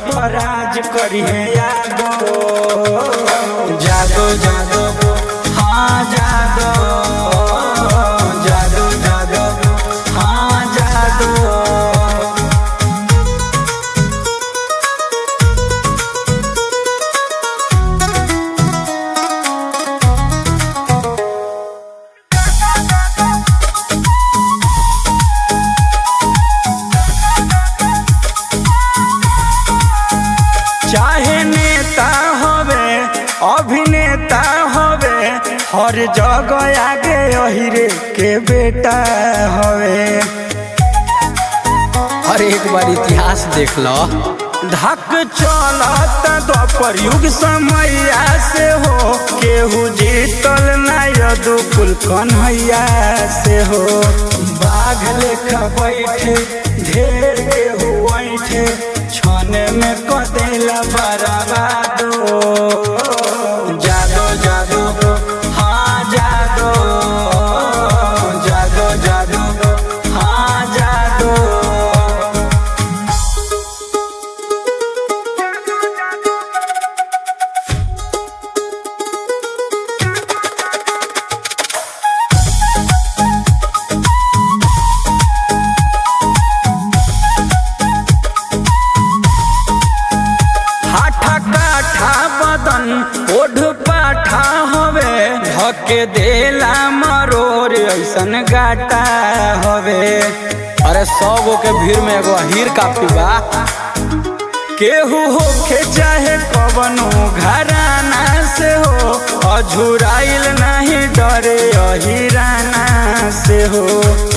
पर राज करिए यादो जादो जादो हाँ जादो जादो जादो हाँ जादो चाहे नेता होवे अभिनेता होवे हर जगह आगे अहिरे के बेटा होवे हर एक बार इतिहास देख लो धक चलत द्वापर युग समैया से हो केहू जीतल ना यदुकुल कन्हैया से हो बाघ लेखा बैठे ढेर केहू बैठे छन में कदेला बराबादो जादो जादो हाँ जादो जादो जादो हाँ जादो हाठा काठा बदन ओढ़ पाठा हवे धके देला मरोर ऐसन गाटा हवे अरे सौ गो के भीड़ में एगो हीर काफी बा केहू होखे चाहे कवनो घराना से हो अझुराइल नहीं डरे अहिराना से हो